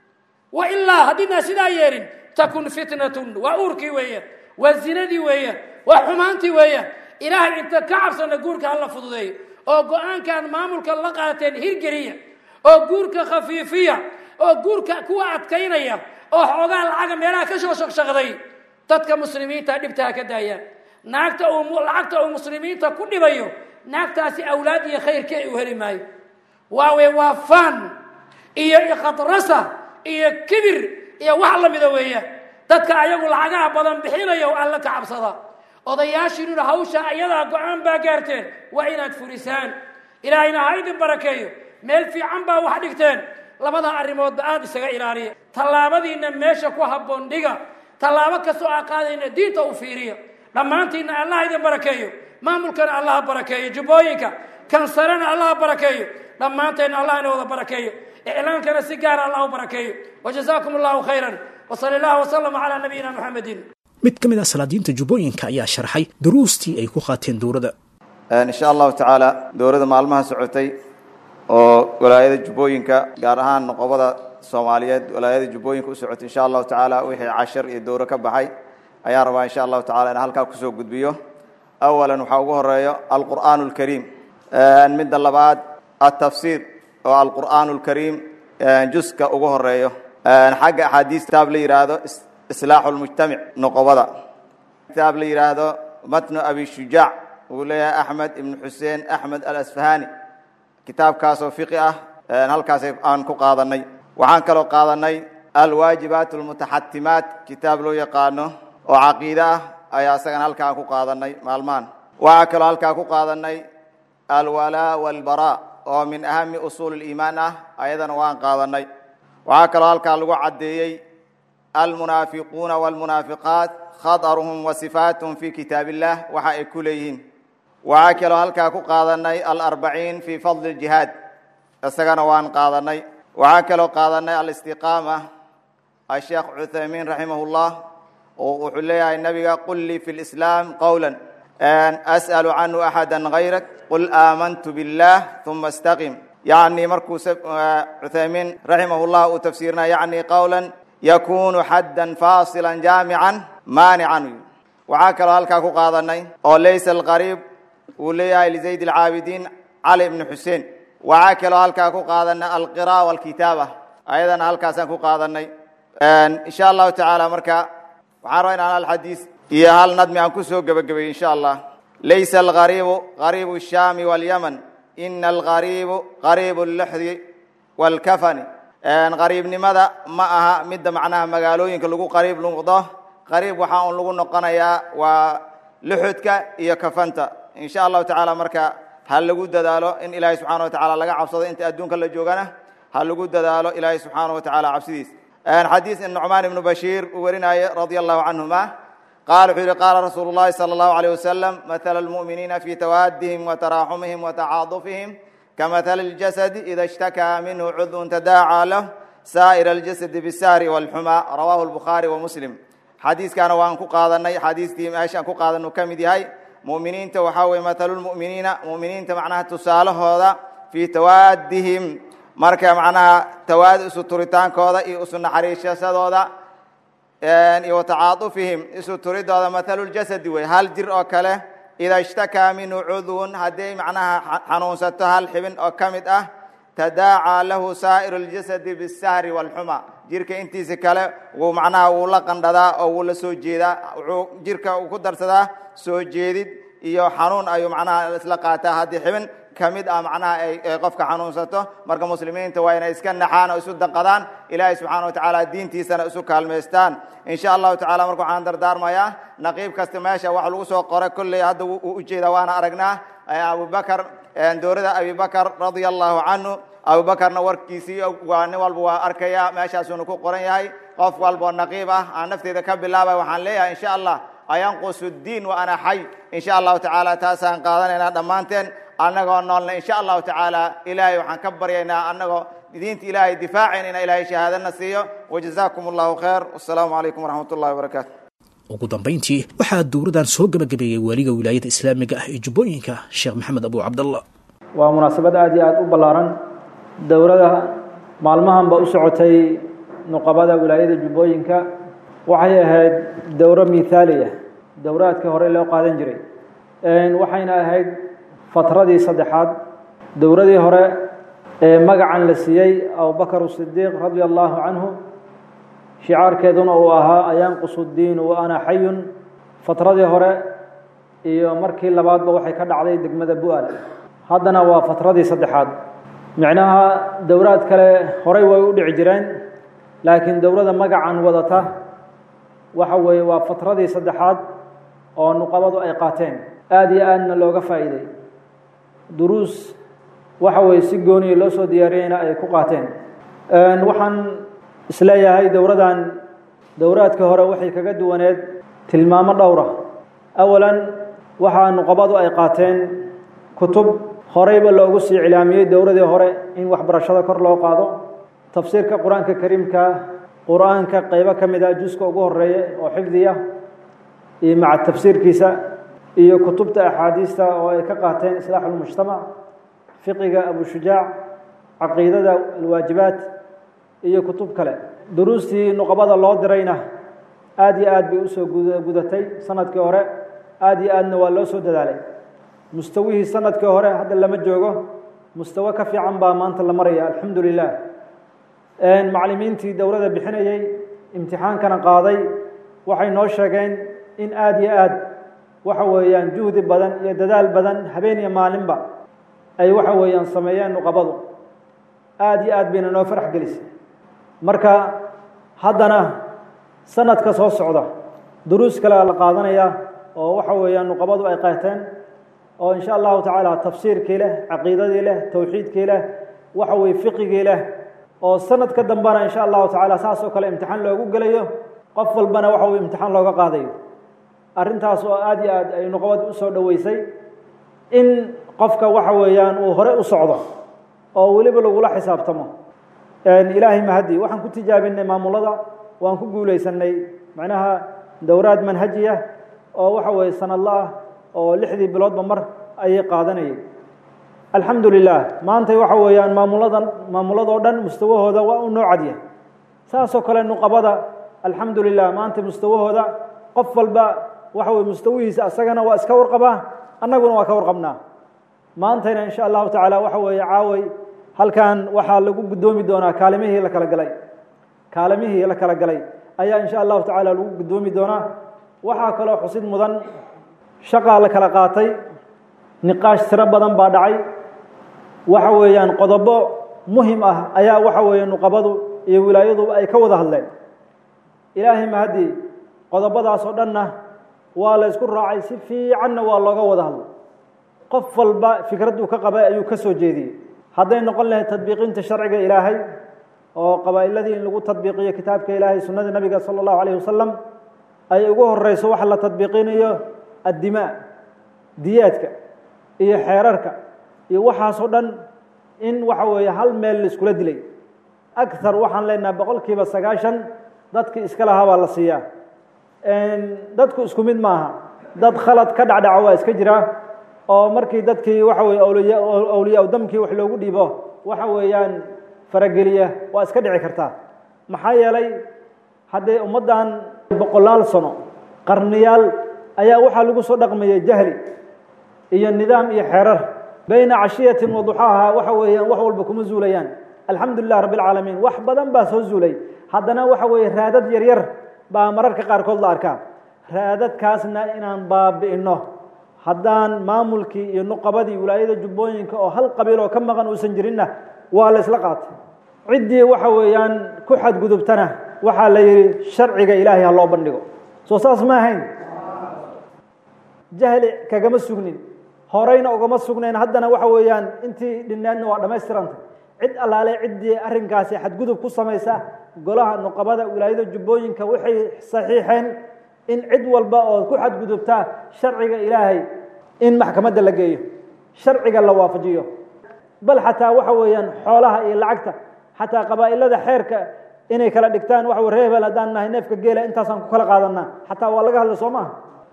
wa ilaa haddiidnaa sidaa yeelin takun fitnatun waa uurkii weeyaan waa zinadii weeyaan waa xumaantii weeyaan ilaahay inta ka cabsana guurka hala fududeeyo oo go-aankan maamulka la qaateen hirgeliya oo guurka khafiifiya oo guurka kuwa adkaynaya oo xoogaa lacaga meelaha ka soo shaqshaqday dadka muslimiinta dhibta ha ka daayaan naagta uu lacagta uu muslimiinta ku dhibayo naagtaasi awlaad iyo khayrka u heli maayo waawe waa fan iyo ikhadrasa iyo kibir iyo wax lamida weeyaan dadka ayagu lacagaha badan bixinaya oo alla ka cabsada odayaashiinuna hawsha ayadaa go-aan baa gaarteen waa inaad furisaan ilaahayna ha idin barakeeyo meel fiican baa wax dhigteen labada arrimoodba aada isaga ilaaliya tallaabadiinna meesha ku habboon dhiga tallaabo kastoo aa qaadayna diinta u fiiriya dhammaantiinna allah idin barakeeyo maamulkana allah barakeeyo jubbooyinka kansarena allah barakeeyo dhammaanteenna allah ina wada barakeeyo iclaankana si gaara allah u barakeeyo wajazaakum allahu khayran wsal allah wslama calaa nabiyina muxamedin mid ka mid ah salaadiinta jubbooyinka ayaa sharxay duruustii ay ku qaateen dowladda insha allahu tacaala dowladda maalmaha socotay oo walaayada jubbooyinka gaar ahaan noqobada soomaaliyeed walaayada jubbooyinka u socotay insha allahu tacaala wixii cashar iyo dowro ka baxay ayaan rabaa insha allahu tacala in halkaa kusoo gudbiyo awalan waxaa ugu horeeyo alqur'aan اlkariim midda labaad atafsiir oo alqur'aan اlkariim juska ugu horeeyo xagga axaadiis kitaab la yidhaahdo islaaxu lmujtamic noqobada kitaab la yidhaahdo matnu abi shujaac uu leeyahay axmed ibnu xuseen axmed alasfahani kitaabkaasoo fiqi ah halkaas aan ku qaadanay waxaan kaloo qaadanay alwaajibaat almutaxatimaat kitaab loo yaqaano oo caqiide ah ayaa isagana halkaan ku qaadanay maalmahan waxaa kaloo halkaa ku qaadanay alwalaa walbaraa oo min ahami usuul اliimaan ah ayadana waan qaadanay waxaa kaloo halkaa lagu caddeeyey almunaafiquuna wاlmunaafiqaat khadaruhum wa sifaatuhum fi kitaab illah waxa ay ku leeyihiin waxaa kaloo halkaa ku qaadanay alarbaciin fi fadli اljihaad isagana waan qaadanay waxaa kaloo qaadanay alistiqaama asheekh cuthaymiin raximah اllah oo wuxuu leeyahay nabiga qul lii fi lislaam qowla as'alu canhu axada gayrak qul aamantu biاllah uma istaqim yacni markuu cuthaymiin raximah llah uu tafsiirina yacni qowla yakunu xaddan faasila jaamican maanican waxaa kaloo halkaa ku qaadanay oo laysa alqariib uu leeyahay lizayd alcaabidiin cali ibni xuseen waxaa kaloo halkaa ku qaadanay alqira walkitaaba ayadana halkaasaan ku qaadanay insha allahu tacaala marka waxaan rabaa inaan hal xadiis iyo hal nadmi aan ku soo gebagabeey insha allah laysa algariibu gariibu الshaami wاlyaman ina algariibu gariibu اlluxdi wاlkafani qariibnimada ma aha midda macnaha magaalooyinka lagu qariib noqdo qariib waxaa un lagu noqonayaa waa luxudka iyo kafanta insha allahu tacaala marka ha lagu dadaalo in ilaahay subxaana wa tacaala laga cabsado inta adduunka la joogana ha lagu dadaalo ilaahay subxaana wa tacaala cabsidiis xadiis nucmaan ibnu bashiir uu warinaaye radia allahu canhuma qaal wuxuu yihi qaala rasuulu llahi sala allahu alayh wasalam mathala almu'miniina fi tawaadihim wa taraaxumihim wa tacaadufihim kamathali اljasadi ida ishtakaa minhu cudun tadaacaa lah saa'ir aljasadi bisahri walxumaa rawahu lbukhaari wa muslim xadiiskaana waan ku qaadanay xadiistii meeshaan ku qaadan uu ka mid yahay mu'miniinta waxaa weye mathalu lmu'miniina mu'miniinta macnaha tusaalahooda fii tawaadihim marka macnaha tawaadi isu turitaankooda iyo isu naxariishasadooda iyo watacaadufihim isu turidooda mathalu ljasadi wey hal jir oo kale ida ishtakaa minhu cudwun hadday macnaha xanuunsato hal xibin oo ka mid ah tadaacaa lahu saa'iru اljasadi bisahri wاlxuma jirka intiisa kale wuu macnaha wuu la qandhadaa oo wuu la soo jeedaa wuxuu jirka uu ku darsadaa soo jeedid iyo xanuun ayuu macnaha isla qaataa haddii xibin ka mid ah macnaha ay qofka xanuunsato marka muslimiinta waa inay iska naxaan oo isu danqadaan ilaahay subxaana wa tacaala diintiisana isu kaalmaystaan insha allahu tacala marka waxaan dardaarmayaa naqiib kasta meesha wax lagu soo qoray kolley hadda wuu ujeedaa waana aragnaa abubakar dowlada abibakar radia allahu canhu abubakarna warkiisii waa nin walba waa arkaya meeshaasuuna ku qoran yahay qof walboo naqiib ah aan nafteeda ka bilaabay waxaan leeyahay insha allah ayanqusu diin wa ana xay insha allahu tacaala taasaan qaadanaynaa dhammaanteen annagoo noolna insha allahu tacaala ilaahay waxaan ka baryaynaa annagoo diinta ilaahay difaacaynayna ilaahay shahaadana siiyo wajazaakum allahu khayr wasalaamu calaykum waraxmat ullahi wabarakaatu ugu dambayntii waxaa dowladan soo gebagabeeyey waaliga wilaayada islaamiga ah ee jubbooyinka sheekh maxamed abu cabdallah waa munaasabad aad iyo aada u ballaaran dowlada maalmahanba u socotay nuqabada wilaayada jubbooyinka waxay ahayd dowro mithaaliya dowraadkii hore loo qaadan jiray waxayna ahayd fatradii saddexaad dowradii hore ee magacan la siiyey abubakar sidiiq radia allahu canhu shicaarkeeduna uu ahaa ayanqusu diinu wa ana xayun fatradii hore iyo markii labaadba waxay ka dhacday degmada bu-al haddana waa fatradii saddexaad micnaha dowraad kale horey way u dhici jireen laakiin dowladda magacan wadata waxa weeye waa fatradii saddexaad oo nuqabadu ay qaateen aada iyo aadna looga faa'iiday duruus waxa weeye si gooniya loo soo diyaariyeyna ay ku qaateen waxaan isleeyahay dowradan dowraadka hore waxay kaga duwaneed tilmaamo dhowra awalan waxaa nuqabadu ay qaateen kutub horeyba loogu sii cilaamiyey dowladii hore in waxbarashada kor loo qaado tafsiirka qur-aanka kariimka qur-aanka qeybo ka mid ah juska ugu horeeya oo xifdiya iyo maca tafsiirkiisa iyo kutubta axaadiista oo ay ka qaateen islaax ulmujtamac fiqiga abushujaac caqiidada alwaajibaat iyo kutub kale duruustii nuqabada loo dirayna aada iyo aad bay usoo gudatay sanadkii hore aada iyo aadna waa loo soo dadaalay mustawihii sanadkii hore hadda lama joogo mustawo ka fiican baa maanta la maraya alxamdu lilah macallimiintii dowladda bixinayey imtixaankana qaaday waxay noo sheegeen in aada iyo aad waxa weeyaan juhdi badan iyo dadaal badan habeen iyo maalinba ay waxa weeyaan sameeyeen nuqabadu aada iyo aad bayna noo farax gelisay marka haddana sanadka soo socda duruus kale la qaadanaya oo waxa weeyaan nuqabadu ay qaateen oo insha allahu tacaala tafsiirkii leh caqiidadii leh towxiidkii leh waxa weye fiqigii leh oo sanad ka dambana insha allahu tacaala saas oo kale imtixaan loogu gelayo qof walbana waxa weye imtixaan looga qaadayo arrintaas oo aada iyo aad ay nuqabad usoo dhoweysay in qofka waxa weeyaan uu hore u socdo oo weliba lagula xisaabtamo ilaahay mahadi waxaan ku tijaabinay maamulada waan ku guulaysanay macnaha dowraad manhajiya oo waxa weeye sanadla ah oo lixdii biloodba mar ayay qaadanayay alxamdu lilah maantay waxa weeyaan maamuladan maamuladoo dhan mustawahooda waa u noo cadya saasoo kale nuqabada alxamdu lilah maanta mustawahooda qof walba waxa weye mustawihiisa asagana waa iska warqabaa annaguna waa ka warqabnaa maantayna insha allahu tacaala waxa weeye caaway halkan waxaa lagu guddoomi doonaa kaalimihii la kala galay kaalimihii la kala galay ayaa insha allahu tacaala lagu guddoomi doonaa waxaa kaloo xusid mudan shaqaa la kala qaatay niqaash tiro badan baa dhacay waxa weeyaan qodobo muhim ah ayaa waxa weeye nuqabadu iyo wilaayaduba ay ka wada hadleen ilaahay mahadii qodobadaas oo dhanna waa la isku raacay si fiicanna waa looga wada hadlay qof walba fikradduu ka qabay ayuu ka soo jeediyey hadday noqon lahayd tadbiiqinta sharciga ilaahay oo qabaa'iladii in lagu tadbiiqiyo kitaabka ilaahay sunnada nabiga sala allahu calayhi wasalam ay ugu horeyso waxa la tadbiiqinayo addimaa diyaadka iyo xeerarka iyo waxaasoo dhan in waxa weeye hal meel la iskula dilay akhar waxaan leenaha boqol kiiba sagaashan dadkii iska lahaa baa la siiyaa dadku isku mid maaha dad khalad ka dhacdhaca waa iska jiraa oo markii dadkii waxa weye awliya awliyaa damkii wax loogu dhiibo waxa weeyaan farageliya waa iska dhici kartaa maxaa yeelay haddee ummaddan boqolaal sano qarniyaal ayaa waxaa lagu soo dhaqmayay jahli iyo nidaam iyo xeerar bayna cashiyatin wa duxaaha waxa weeyaan wax walba kuma zuulayaan alxamdu lilah rabbi alcaalamiin wax badan baa soo zuulay haddana waxa weeye raadad yaryar baa mararka qaarkood la arkaa raadadkaasna inaan baabi'ino haddaan maamulkii iyo nuqabadii wilaayada jubbooyinka oo hal qabiil oo ka maqan uusan jirinna waa la isla qaatay ciddii waxa weeyaan ku xadgudubtana waxaa la yidhi sharciga ilaahay ha loo bandhigo soo saas ma ahayn jahli kagama sugnin horeyna ugama sugnayn haddana waxa weeyaan intii dhinnaadna waa dhammaystiranta cid allaale ciddii arrinkaasi xadgudub ku samaysa golaha nuqabada wilaayada jubbooyinka waxay saxiixeen in cid walba oo ku xadgudubtaa sharciga ilaahay in maxkamadda la geeyo sharciga la waafajiyo bal xataa waxa weeyaan xoolaha iyo lacagta xataa qabaa'ilada xeerka inay kala dhigtaan waxa ree hebel haddaan nahay neefka geela intaasaan ku kala qaadanaa xataa waa laga hadla soo maaha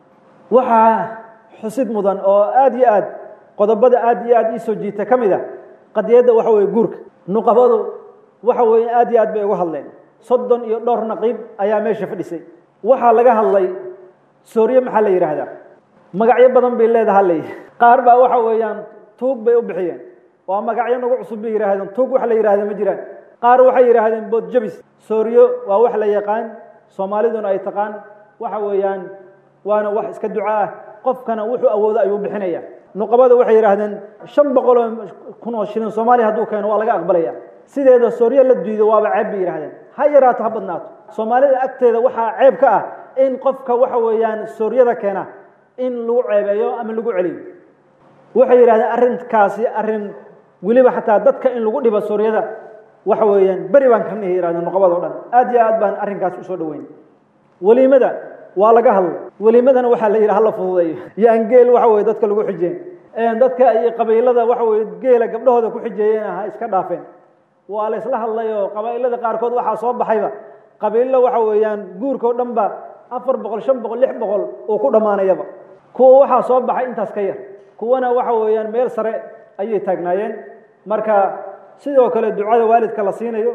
waxaa xusid mudan oo aada iyo aad qodobada aada iyo aad iisoo jiita ka mid a qadiyadda waxa weye guurka nuqabadu waxa weeye aada iyo aad bay uga hadleen soddon iyo dhowr naqiib ayaa meesha fadhisay waxaa laga hadlay soorye maxaa la yidhaahdaa magacyo badan bay leedaha ley qaar baa waxa weeyaan tuug bay u bixiyeen waa magacyo nagu cusub bay yidhaahdeen tuug wax la yidhahda ma jiraan qaar waxay yidhaahdeen boodjabis sooryo waa wax la yaqaan soomaaliduna ay taqaan waxa weeyaan waana wax iska duco ah qofkana wuxuu awoodo ayuu bixinaya nuqabada waxay yidhaahdeen shan boqol oo kun oo shilin soomaaliya hadduu keeno waa laga aqbalaya sideeda sooryo la diido waaba ceeb bay yidhahdeen ha yaraato ha badnaato soomaalida agteeda waxaa ceeb ka ah in qofka waxa weeyaan sooryada keena in lagu ceebeeyo ama lagu celiyo waxay yidhahdeen arrinkaasi arrin weliba xataa dadka in lagu dhibo sooryada waxa weeyaan beri baan ka nihi yidhahdeen nuqabada o dhan aad iyo aad baan arrinkaasi usoo dhoweyn weliimada waa laga hadlay weliimadana waxaa la yidhi hala fududeeyo yaan geel waxa weye dadka lagu xijeen dadka iyo qabiilada waxa weye geela gabdhahooda ku xijeeyeen ha iska dhaafeen waa la isla hadlay oo qabaa'ilada qaarkood waxaa soo baxayba qabiillo waxa weeyaan guurka o dhan ba afar boqol shan boqol lix boqol uu ku dhammaanayaba kuwa waxaa soo baxay intaas ka yar kuwana waxa weeyaan meel sare ayay taagnaayeen marka sidoo kale ducada waalidka la siinayo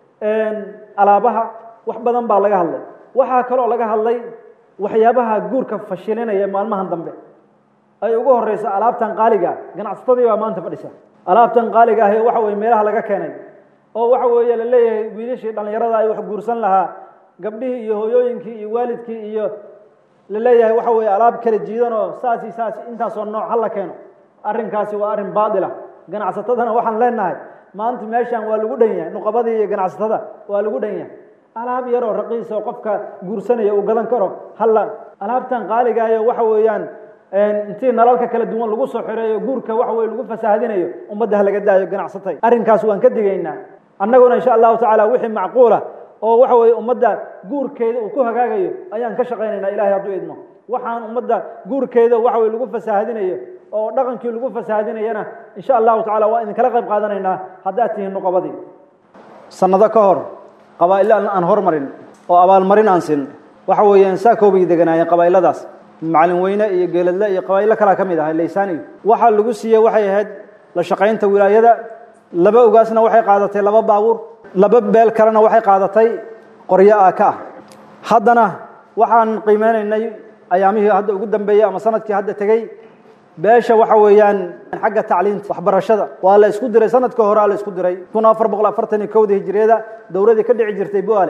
alaabaha wax badan baa laga hadlay waxaa kaloo laga hadlay waxyaabaha guurka fashilinaya maalmahan dambe ay ugu horeyso alaabtan qaaliga ganacsatadii baa maanta fadhisa alaabtan qaaliga ahi waxa weye meelaha laga keenay oo waxa weeye la leeyahay wiilashii dhallinyarada ay wax guursan lahaa gabdhihii iyo hooyooyinkii iyo waalidkii iyo la leeyahay waxa weeye alaab kala jiidanoo saasi saas intaasoo nooc ha la keeno arrinkaasi waa arrin baatila ganacsatadana waxaan leenahay maanta meeshan waa lagu dhan yahay nuqabadii iyo ganacsatada waa lagu dhan yahay alaab yaroo raqiis oo qofka guursanaya uu gadan karo halla alaabtan qaaligaayo waxa weeyaan intii nalalka kala duwan lagu soo xireeyo guurka waxa weye lagu fasaahadinayo ummadda ha laga daayo ganacsatay arrinkaas waan ka digaynaa annaguna insha allahu tacaala wixii macquula oo waxa weye ummadda guurkeeda uu ku hagaagayo ayaan ka shaqaynaynaa ilahay hadduu idmo waxaan ummadda guurkeeda waxa weye lagu fasaahadinayo oo dhaqankii lagu fasaahadinayana insha allahu tacala waa idinkala qayb qaadanaynaa haddaad tihiin nuqabadii sannado ka hor qabaa'ilo aan hormarin oo abaalmarin aan sin waxa weeyaan saakoobay deganaayeen qabaa'iladaas macalin weyne iyo geeladle iyo qabaa'ilo kalaa ka mid ahay laysaani waxaa lagu siiyey waxay ahayd la shaqaynta wilaayada laba ogaasna waxay qaadatay laba baabuur laba beel kalena waxay qaadatay qoryo ah ka ah haddana waxaan qiimeynaynay ayaamihii hadda ugu dambeeyey ama sanadkii hadda tegey beesha waxa weeyaan xagga tacliinta waxbarashada waa la isku diray sanadka horea la isku diray kun afar boqol afartan iyo kowda hijiriyada dowladii ka dhici jirtay buale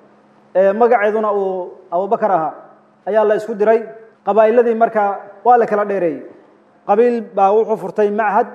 ee magaceeduna uu abubakar ahaa ayaa la isku diray qabaa'iladii markaa waa la kala dheereeyey qabiil baa wuxuu furtay machad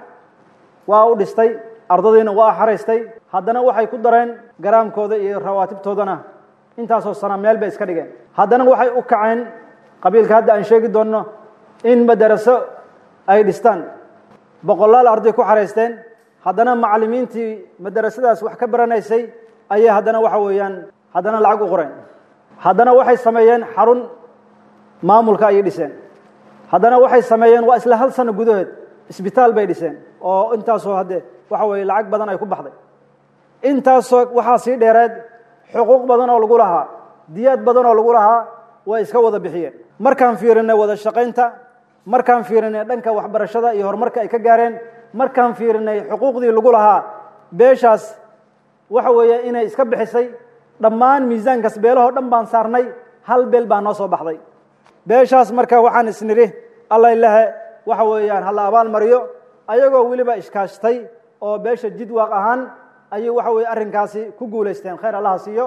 waa u dhistay ardadiina waa xaraystay haddana waxay ku dareen garaamkooda iyo rawaatibtoodana intaasoo sana meel bay iska dhigeen haddana waxay u kaceen qabiilka hadda aan sheegi doonno in madaraso ay dhistaan boqolaal arday ku xaraysteen haddana macallimiintii madarasadaas wax ka baranaysay ayay haddana waxa weeyaan haddana lacag u qoreen haddana waxay sameeyeen xarun maamulka ayay dhiseen haddana waxay sameeyeen waa isla hal sano gudaheed isbitaal bay dhiseen oo intaasoo hadde waxa weeye lacag badan ay ku baxday intaasoo waxaa sii dheereed xuquuq badan oo lagu lahaa diyaad badan oo lagu lahaa way iska wada bixiyeen markaan fiirinay wada shaqaynta markaan fiirinay dhanka waxbarashada iyo horumarka ay ka gaareen markaan fiirinay xuquuqdii lagu lahaa beeshaas waxa weeye inay iska bixisay dhammaan miisaankaas beelahoo dhan baan saarnay hal beel baa noo soo baxday beeshaas marka waxaan isnidhi alla ilahe waxa weeyaan hala abaal mariyo ayagoo weliba ishkaashtay oo beesha jidwaaq ahaan ayay waxa weye arrinkaasi ku guulaysteen khayr allaha siiyo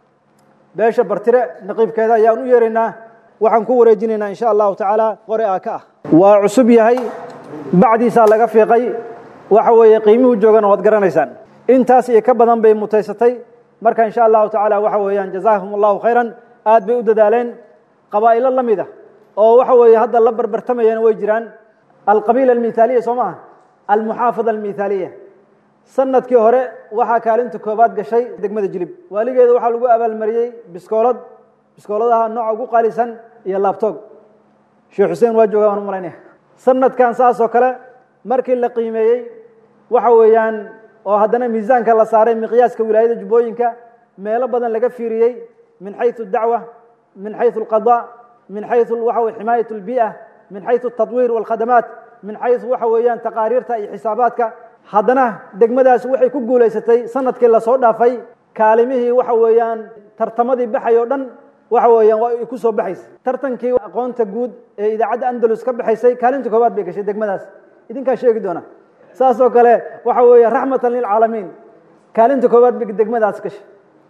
beesha bartire naqiibkeeda ayaan u yeeraynaa waxaan ku wareejinaynaa insha allahu tacaala qore aa ka ah waa cusub yahay bacdiisaa laga fiiqay waxa weeye qiimihuu joogana waad garanaysaan intaas iyo ka badan bay mutaysatay marka insha allahu tacaala waxa weeyaan jazaahum allahu khayran aad bay u dadaaleen qabaa'ilo la mid ah oo waxa weeye hadda la barbartamayana way jiraan alqabiila almithaaliya soo maaha almuxaafada almithaaliya sanadkii hore waxaa kaalinta koobaad gashay degmada jilib waaligeeda waxaa lagu abaalmariyey biskoolad biskooladaha nooca ugu qaalisan iyo laabtoog sheekh xuseen waa jooga waan u malaynaya sanadkan saas oo kale markii la qiimeeyey waxa weeyaan oo haddana miisaanka la saaray miqyaaska wilaayada jubbooyinka meelo badan laga fiiriyey min xayu dacwa min xayu alqada min xayu waxa weye ximaayat albi'a min xayu altatwiir walkhadamaat min xayu waxa weeyaan taqaariirta iyo xisaabaadka haddana degmadaas waxay ku guulaysatay sanadkii lasoo dhaafay kaalimihii waxa weeyaan tartamadii baxay oo dhan waxa weeyaan waa ay ku soo baxaysay tartankii aqoonta guud ee idaacadda andalus ka baxaysay kaalinta koobaad bay gashay degmadaas idinkaa sheegi doona saas oo kale waxa weeye raxmatan lilcaalamiin kaalinta koobaad bay degmadaas gashay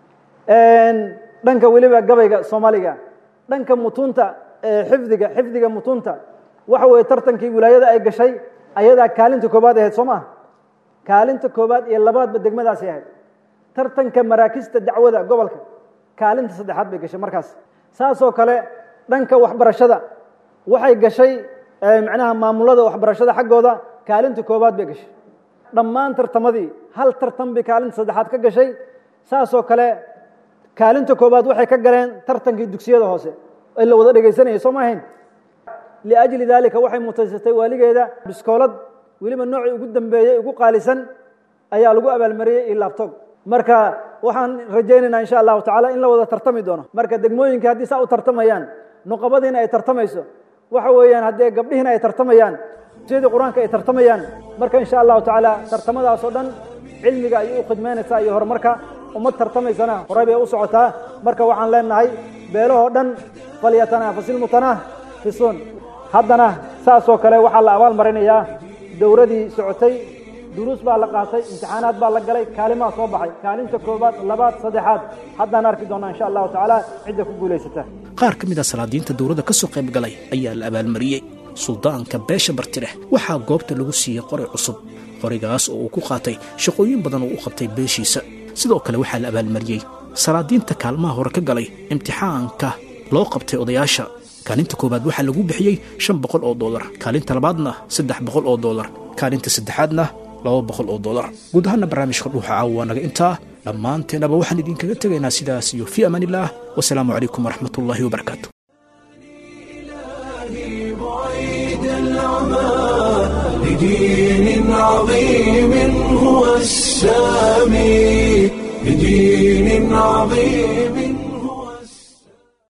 dhanka weliba gabayga soomaaliga dhanka mutunta xifdiga xifdiga mutunta waxa weeye tartankii wilaayada ay gashay ayadaa kaalinta koobaad ahayd soo maaha kaalinta koobaad iyo labaadba degmadaasi ahayd tartanka maraakista dacwada gobolka kaalinta saddexaad bay gashay markaas saasoo kale dhanka waxbarashada waxay gashay macnaha maamulada waxbarashada xaggooda kaalinta koobaad bay gashay dhammaan tartamadii hal tartan bay kaalinta saddexaad ka gashay saasoo kale kaalinta koobaad waxay ka galeen tartankii dugsiyada hoose ee la wada dhegaysanaya soo ma ahayn liajli daalika waxay mutaysatay waaligeeda biskoolad weliba noocii ugu dambeeyey ugu qaalisan ayaa lagu abaalmariyey iyo laabtog marka waxaan rajaynaynaa insha allahu tacala in la wada tartami doono marka degmooyinka haddii saa u tartamayaan nuqabadiina ay tartamayso waxa weeyaan haddee gabdhihiina ay tartamayaan siyadii qur-aanka ay tartamayaan marka insha allahu tacaala tartamadaasoo dhan cilmiga ayay u khidmaynaysaa iyo horumarka ummad tartamaysana horey bay u socotaa marka waxaan leenahay beelahoo dhan falyatanafasilmutanafisuun haddana saasoo kale waxaa la abaal marinayaa dowradii socotay duruus baa la qaatay imtixaanaad baa la galay kaalimaa soo baxay kaalinta koobaad labaad saddexaad haddaan arki doonaa insha allahu tacaala cidda ku guulaysata qaar ka mid a salaadiinta dowladda ka soo qayb galay ayaa la abaalmariyey suldaanka beesha bartireh waxaa goobta lagu siiyey qori cusub qorigaas oo uu ku qaatay shaqooyin badan oo u qabtay beeshiisa sidoo kale waxaa la abaalmariyey salaadiinta kaalmaha hore ka galay imtixaanka loo qabtay odayaasha kaalinta koowaad waxaa lagu bixiyey shan boqol oo doolar kaalinta labaadna saddex boqol oo doolar kaalinta saddexaadna laba boqol oo doolar guud ahaana barnaamijka dhuuxa caawa waa naga intaa dhammaanteenaba waxaan idinkaga tegaynaa sidaas iyo fii amaan illaah wasalaamu calaykum waraxmat ullaahi wabarakaatu بعيد العمى لدين عظيم هو السامي لدين عظيم